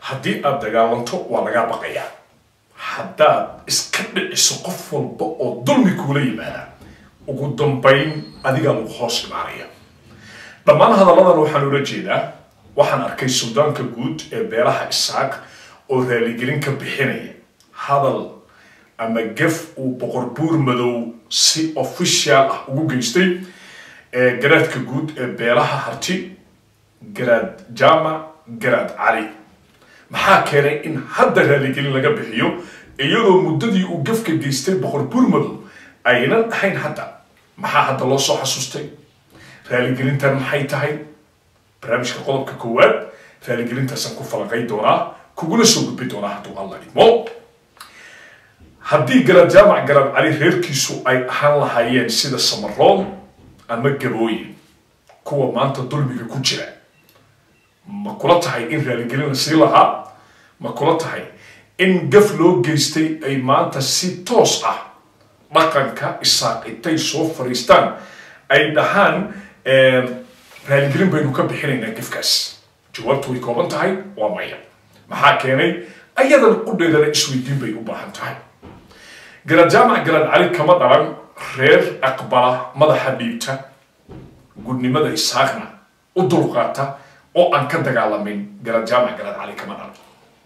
haddii aad dagaalanto waa lagaa baqayaa haddaad iska dhiciso qof walba oo dulmi kuula yimaada ugu dambayn adigaa lagu hoos imaanaya dhammaan hadalladan waxaan ula jeedaa waxaan arkay suldaanka guud ee beelaha isaaq oo raaligelin ka bixinaya hadal ama gef uu boqor buur madow si official ah ugu geystay ee garaadka guud ee beelaha harti garaad jaamac garaad cali maxaa keenay in hadda raaligelin laga bixiyo iyadoo muddadii uu gefka geystay boqor buur madow aynan ahayn hadda maxaa hadda loo soo xasuustay raaligelintan maxay tahay barnaamijka qodobka koowaad raaligelintaasaan ku falaqay doonaa kuguna soo gudbi doonaa hadduu alla idmo haddii garaad jaamac garaad cali reerkiisu ay ahaan lahaayeen sida samaroon ama gabooyin kuwa maanta dulmiga ku jira ma kula tahay in raaligelin la sii lahaa ma kula tahay in gaf loo geystay ay maanta si toos ah dhaqanka isaaqitay soo fariistaan ay dhahaan raaligelin baynu ka bixinaynaa gafkaas jawaabtu way kooban tahay waa maya maxaa keenay ayadan qudheedana isweydiin bay u baahan tahay garaad jaamac garaad cali kama dhalan reer aqbala madaxa dhiibta gudnimada isaaqna u dulqaata oo aan ka dagaalamin garaad jaamac garaad cali kama dhalan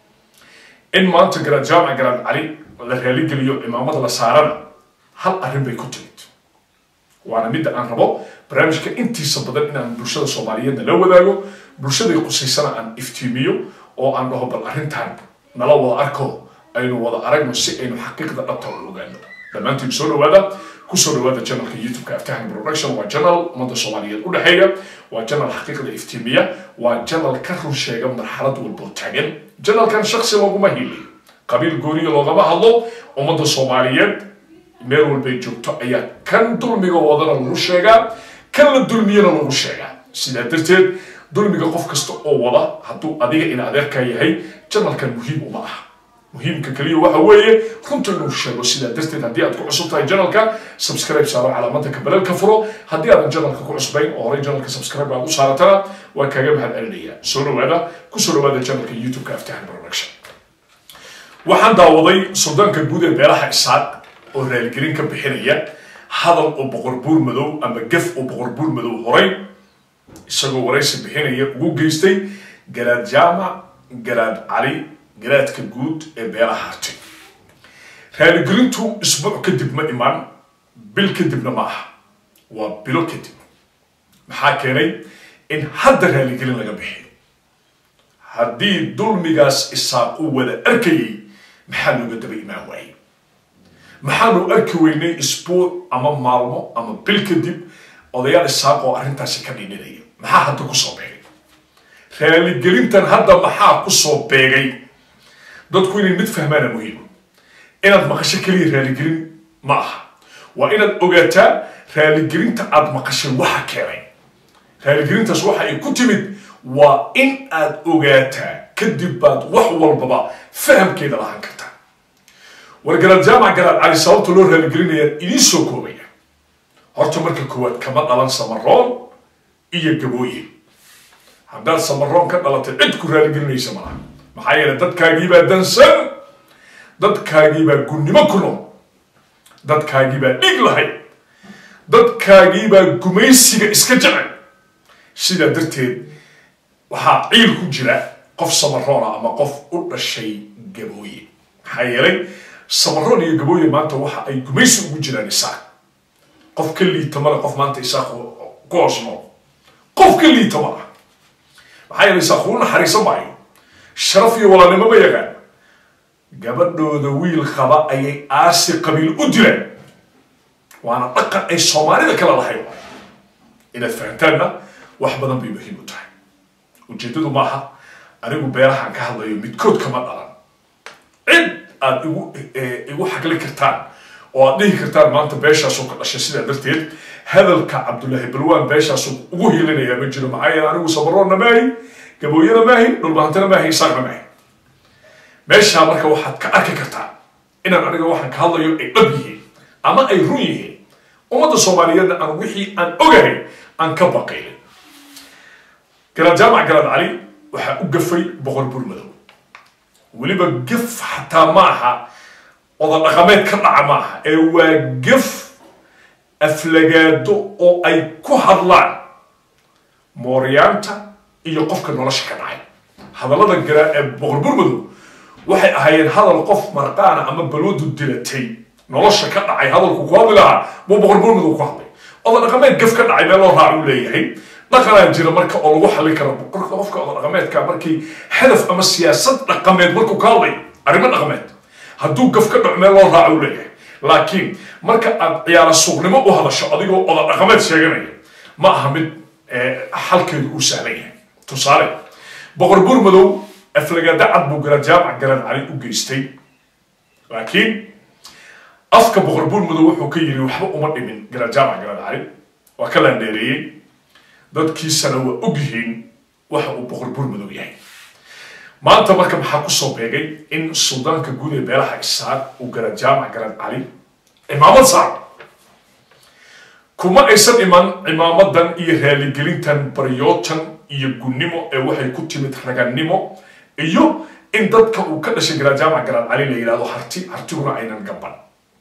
in maanta garaad jaamac garaad cali la raaligeliyo cimaamada la saarana hal arrin bay ku timid waana midda aan rabo barnaamijka intiisa badan inaan bulshada soomaaliyeedna la wadaago bulshaday qusaysana aan iftiimiyo oo aan dhaho bal arrintan nala wada arko aynu wada aragno si aynu xaqiiqda dhabta u ogaano dhammaantiin soo dhawaada kusoo dhawaada janalka youtube-ka aftahan production waa janal ummadda soomaaliyeed u dhexeeya waa janal xaqiiqda iftiimiya waa janal ka run sheega marxalad walboo taagan janalkan shaksi looguma hiliyo qabiil gooniya loogama hadlo ummadda soomaaliyeed meel walbay joogto ayaa kan dulmiga wadana lagu sheegaa kan la dulmiyana lagu sheegaa sidaa darteed dulmiga qof kasta oo wada hadduu adiga in adeerkaa yahay janalkan muhiim uma aha muhiimka kaliya waxa weeye runta inuu sheego sidaa darteed haddii aad ku cusub tahay janalka subscribe saaro calaamada kabalelka furo haddii aadan janalka ku cusbayn oo horey janalka subscribe aad u saaratana waa kaaga mahad celinaya soo dhawaada kusoo dhawaada janalka youtube-ka aftahan production waxaan daawaday suldaanka guud ee beelaha isaaq oo raaligelin ka bixinaya hadal oo boqor buur madow ama gef oo boqor buur madow horay isagoo waraysi bixinaya ugu geystay garaad jaamac garaad cali garaadka guud ee beelaha harti raaligelintu isbuuc kadib ma imaan bil kadibna ma aha waa bilo kadib maxaa keenay in hadda raaligelin laga bixiyo haddii dulmigaas isaaq uu wada arkayay maxaa looga daba imaan waayey maxaanu arki weynay isbuuc ama maalmo ama bil kadib odayaal isaaq oo arrintaasi ka dhidhinaya maxaa hadda kusoo beegay raaligelintan hadda maxaa kusoo beegay dadku inay mid fahmaana muhiima inaad maqasho keliya raaligelin ma aha waa inaad ogaataa raaligelinta aad maqashay waxa keenay raaligelintaas waxa ay ku timid waa in aad ogaataa kadib baad wax walbaba fahamkeeda lahaan kartaa war garaad jaamac garaad cali sababta loo raaligelinayaan idiin soo koobaya horta marka koowaad kama dhalan samaroon iyo gabooye haddaad samaroon ka dhalatay cid ku raaligelinaysa malaha maxaa yeele dadkaagiibaa dansan dadkaagiibaa gunnimo ku nool dadkaagiibaa dhig lahay dadkaagiibaa gumaysiga iska jecel sidaa darteed waxaa ciil ku jira qof samaroona ama qof u dhashay gabooye maxaa yeelay samaroon iyo gabooye maanta waxa ay gumaysi ugu jiraan isaaq qof ka liita male qof maanta isaaq ku hoos nool qof ka liita mala maxaa yeelay isaaq uu naxariisan maayo sharaf iyo walaalnimo ma yaqaan gabadhooda wiil qaba ayay aasi qabiil u dileen waana dhaqan ay soomaalida kala lahay inaad fahantaanna wax badan bay muhiim u tahay ujeeddadu maaha anigu beerahaan ka hadlayo midkood kama dhalan cid aad igu igu xagli kartaan oo aad dhihi kartaan maanta beeshaasoo ka dhashay sidaa darteed hadalka cabdullaahi balwaan beeshaasoo ugu hilinaya ma jiro maxaa yeele anigu sabaroonna maahi gabooyana maahi dhulbahantana maahi isaaqna maahi meeshaa marka waxaad ka arki kartaa inaan aniga waxaan ka hadlayo ay dhab yihiin ama ay run yihiin ummadda soomaaliyeedna aan wixii aan ogahay aan ka baqaylin garaad jaamac garaad cali waxaa u gafay boqor buur madow weliba gef xataa ma aha oda dhaqameed ka dhaca ma aha ee waa gef aflagaado oo ay ku hadlaan mooryaanta iyo qofka nolosha ka dhacay hadallada gara ee boqor burmadow waxay ahaayeen hadal qof marqaana ama baloodu dilatay nolosha ka dhacay hadalku ku hadli lahaa buu boqor burmadow ku hadlay oda dhaqameed gef ka dhacay meel loo raac uu leeyahay dhaqanaa jira marka oo lagu xallin karo boqorka qofka oda dhaqameedka markii hadaf ama siyaasad dhaqameed markuu ka hadlay arrimo dhaqameed hadduu gaf ka dhaco meel loo raac uu leeyahay laakiin marka aad ciyaara suuqnimo u hadasho adigoo oda dhaqameed sheeganaya ma aha mid xalkeedu uu sahlan yahay tusaale boqor burmadow aflagaada cad buu gara jaamac garan cali u geystay laakiin afka boqor burmadow wuxuu ka yiri waxba uma dhimin gara jaamac garan cali waa ka laandheereeyey dadkiisana waa og yihiin waxa uu boqor burmadow yahay maanta marka maxaa kusoo beegay in suldaanka guud ee beelaha isaaq uu gara jaamac garan cali cimaamad saar kuma aysan iman cimaamadan iyo raaligelintan baryootan iyo gunnimo ee waxay ku timid ragannimo iyo in dadka uu ka dhashay gara jaamac garan cali la yidhahdo harti hartiguna aynan gaban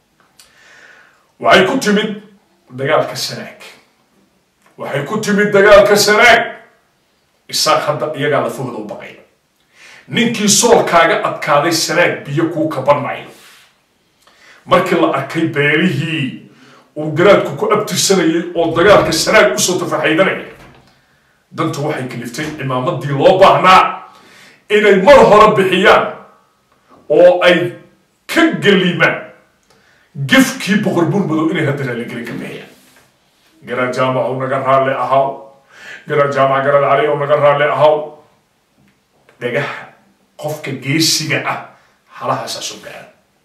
waxay ku timid dagaalka sanaag waxay ku timid dagaalka sanaag isaaq hadda iyagaa lafahooda u baqay ninkii soolkaaga adkaaday sanaag biyo kuu kaban mayo markii la arkay beelihii uu garaadku ku abtirsanayay oo dagaalka sanaag usoo tafaxaydanaya dantu waxay kaliftay cimaamadii loo baahnaa inay mar hore bixiyaan oo ay ka gelimaan gefkii boqor burmadow inay hadda raaligelin ka bixiyaan garaad jaamac ou naga raalli ahaw garaad jaamac garaad cali ou naga raalli ahaw dhagaha qofka geesiga ah halahaasaa soo gaara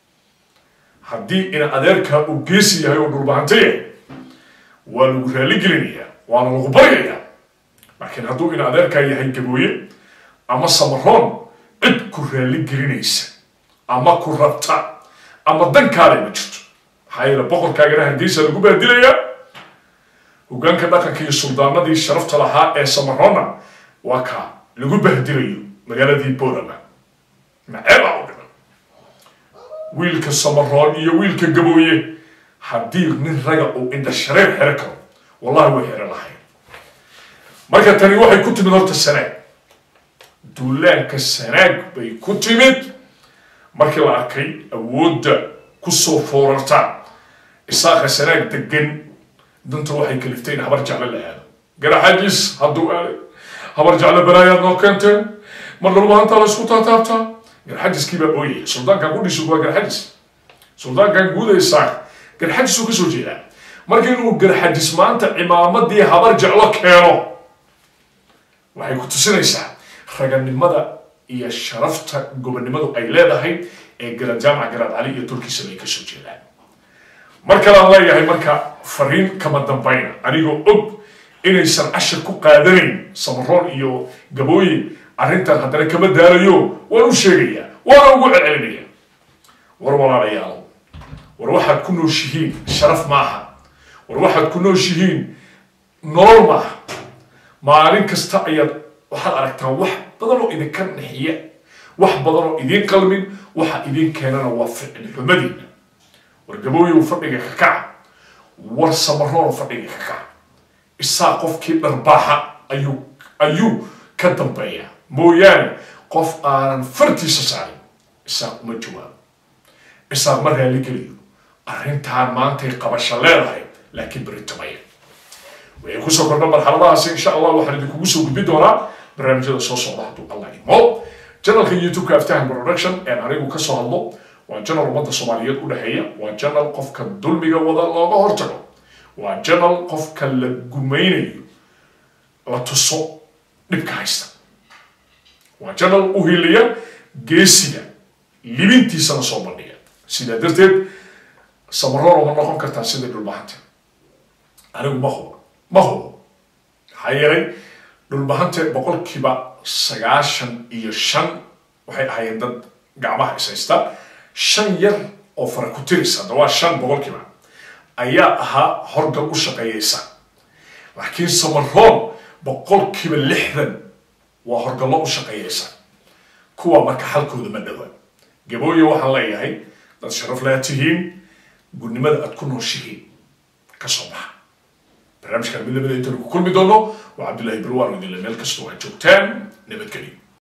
haddii ina adeerkaa uu geesi yahay oo dhulbahanto yahay waa lagu raaligelinayaa waana lagu baryayaa laakiin hadduu ina adeerkaa yahay gabooye ama samaroon cid ku raaligelinaysa ama ku rabta ama dankaale ma jirto maxaa yeele boqorkaagana hargeysa lagu baadilayaa hogaanka dhaqanka iyo suldaanadii sharafta lahaa ee samaroonna waa kaa lagu bahdilayo magaaladii borama maceebaa u dhiman wiilka samaroon iyo wiilka gabooye haddii nin raga uu indha shareer xero karo wallahi way xero lahayn marka tani waxay ku timid horta sanaag duulaanka sanaag bay ku timid markii la arkay awoodda kusoo foorarta isaaqa sanaag degan danta waxay kaliftay in habar jecle la aado garaxajis hadduu aaday habar jecle balaayaad noo keenteen mar dhulbahantaa la isku taataabtaa garxajiskii baa ooyaya suldaankan kudhisu waa garxajis suldaankan guud ee isaaq garxajisuu kasoo jeedaa marka inuu garxajis maanta cimaamadii habar jeclo keeno waxay ku tusinaysaa raganimada iyo sharafta gobonnimadu ay leedahay ee garad jaamac garaad cali iyo turkiisaba ay kasoo jeedaan mar kalean leeyahay marka fariin kama dambayna anigoo og inaysan cashar ku qaadanayn samaroon iyo gabooyin arrintan haddana kama daalayo waan u sheegayaa waana ugu celcelinaya war walaalayaalo war waxaad ku nooshihiin sharaf maaha war waxaad ku nooshihiin nolol maaha maalin kasta ayaad waxaad aragtaan wax badan oo idinka naxiya wax badan oo idiin qalmin waxa idiin keenana waa ficil xumadiina war gabooyow fadhiga ka kaca war samaroon fadhiga ka kaca isaa qofkii dharbaaxa ayuu ayuu ka dambeeya mooyaane qof aanan fartiisa saarin isaaq uma jawaabo isaaq ma raali geliyo arrintaan maantay qabasho leedahay laakiin beritamaya waxay kusoo kordha marxaladahaasi insha allah waxaan idinkugu soo gudbi doonaa barnaamijyada soo socda hadduu allah imo janalka youtube-ka aftahan production een anigu kasoo hadlo waa janal ummadda soomaaliyeed u dhexeeya waa janal qofka dulmiga wada looga hortago waa janal qofka la gumaynayo la tuso dhibka haysta waa janal u hiliya geesiga libintiisana soo bandhiga sidaa darteed samaroon ma noqon kartaa sida dhulbahanta anigu ma hubo ma hubo maxaa yeelay dhulbahante boqolkiiba sagaashan iyo shan waxay ahaayeen dad gacmaha ishaysta shan yar oo fara ku tiris hadda waa shan boqolkiiba ayaa ahaa horgal u shaqeeyeysa laakiin samaroon boqolkiiba lixdan waa horgallo u shaqeeyeysa kuwa marka xalkooda ma dhawa gabooye waxaan leeyahay dad sharaf laa tihiin gudnimada aad ku nooshihiin ka soo baxa barnaamijkan mid lamida intaynu ku kulmi doono waa cabdullaahi barwaan idinle meel kastoo aad joogtaan nabadgelyo